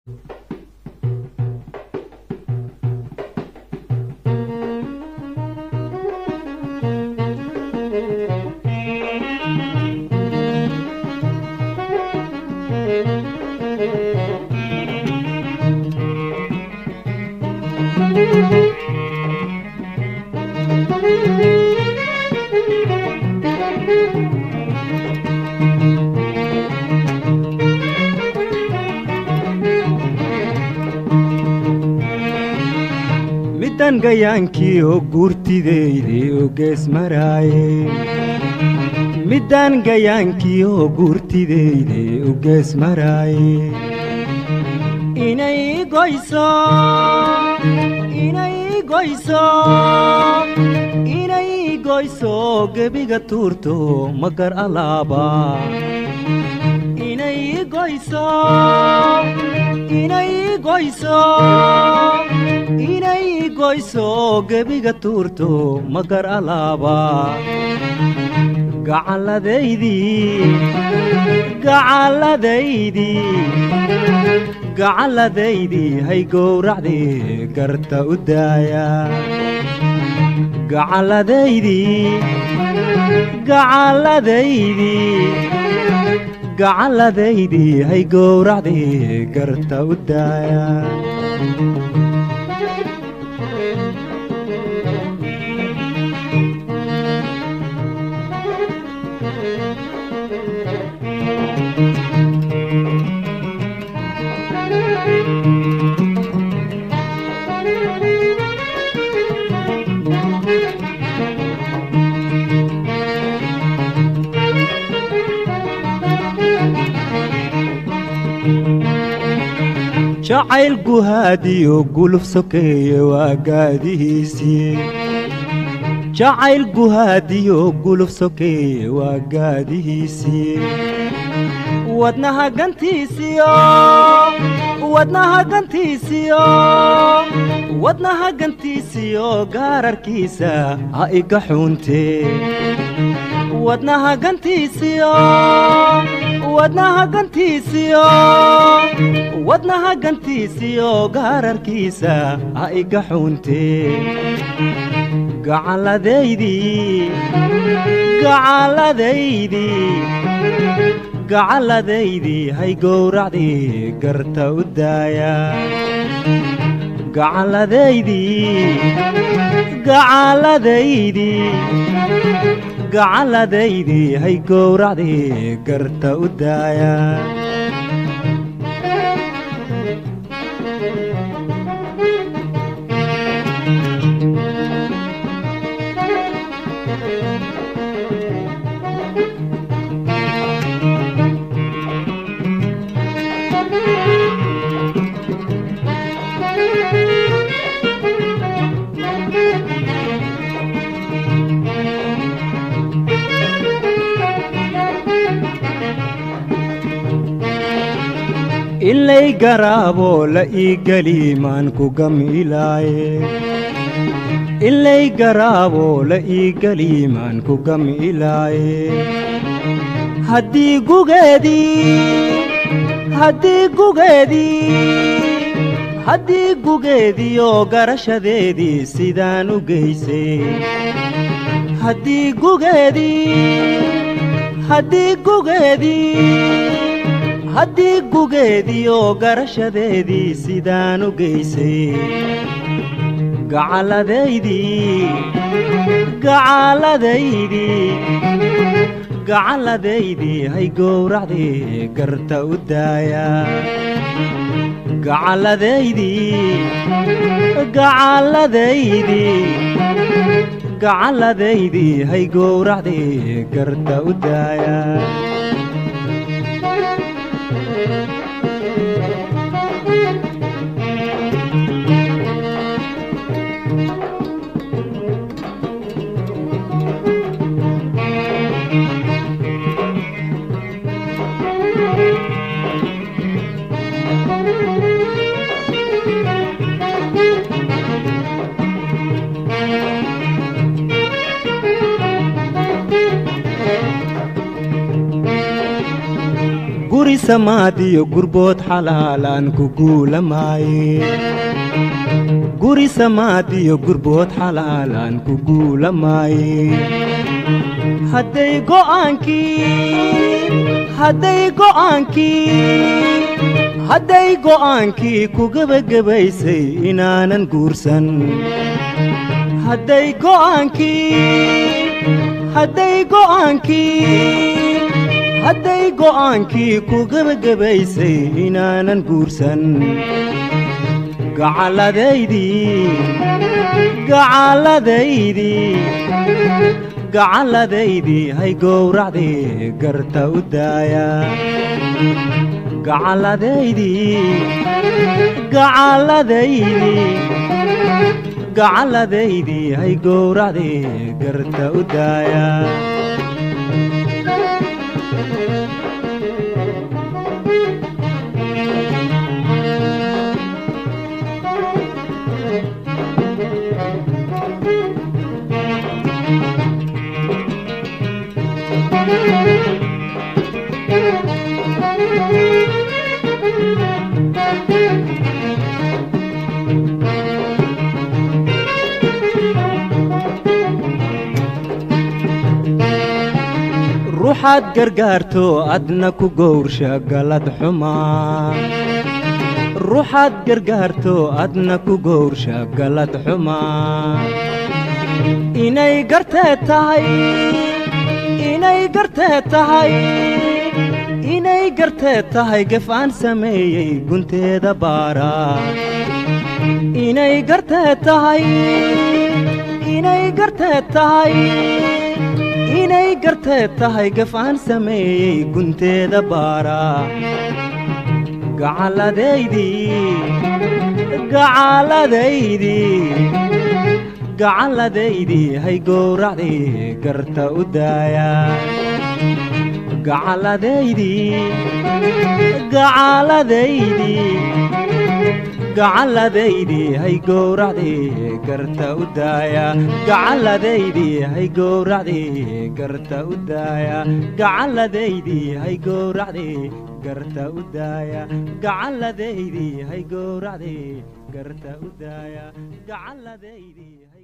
middan gayaankii oo guurtideyde oo gees maraaye middan gayaankii oo guurtideyde oo gees maraaye inay goyso inay goyso inay goyso gebiga tuurto magar alaaba inay goyso inay goyso inay goyso gebiga tuurto magar alaaba gacalladaydii gacalladaydii gacalladaydii hay gowracdii garta u daaya gacalladaydii gacalladaydii gacalladaydii hay gowracdii garta u daaya jacayl guhaadiyo guluf sokeeye waa gaadihiisii jacayl guhaadiyo guluf sokeeye waa gaadihiisii wadnaha gantiisiyo wadnaha gantiisiyo wadnaha gantiisiyo gaararkiisa ha iga xuuntee wadnaha gantiisiyo wadnaha gantiisiyo wadnaha gantiisiyo gaararkiisa ha iga xuuntee gacalladaydii gacalladaydii gacalladaydii hay gowracdii garta u daaya gacalladaydii gacalladaydii gacalladaydii hay gowracdii garta u daaya ilay garaaboo la ii geli maan ku gamilaaye ilay garaaboo la ii geli maan ku gamilaaye haddii gugeedii haddii gugeedii haddii gugeediioo garashadeedii sidaan u geysay haddii gugeedii haddii gugeedii haddii gugeediioo garashadeedii sidaan u geysay gacalladaydii gacalladaydii gacalladaydii hay gowracdii garta u daaya gacalladaydii gacalladaydii gacalladaydii hay gowracdii garta u daaya guri samaadiyo gurbood xalaalaan ku guulamaaye guri samaadiyo gurbood xalaalaan ku guulamaaye hadday go'aankii hadday go'aankii hadday go'aankii ku gebagabaysay inaanan guursan hadday go'aankii hadday go'aankii hadday go'aankii ku gebagabaysay inaanan guursan gacalladaydii gacalladaydii gacalladaydii hay gowracdii garta u daaya gacalladaydii gacalladaydii gacalladaydii hay gowracdii garta u daaya ruuxaad gargaarto adna ku gowrsha galad xumaa ruuxaad gargaarto adna ku gowrsha galad xumaa inay gartee tahay inay gartee tahay inay gartee tahay gef aan sameeyey gunteeda baara inay gartee tahay inay gartee tahay inay gartee tahay gaf aan sameeyey gunteeda baara gacalladaydii gacalladaydii gacalladaydii hay gowracdii garta u daaya gacalladaydii gacalladaydii gacalladaydii hay gowracdii garta u daaya gacalladaydii hay gowracdii garta u daaya gacalladaydii hay gowracdii garta u daaya gacalladaydii hay gowracdii garta u daaya gacalladaydii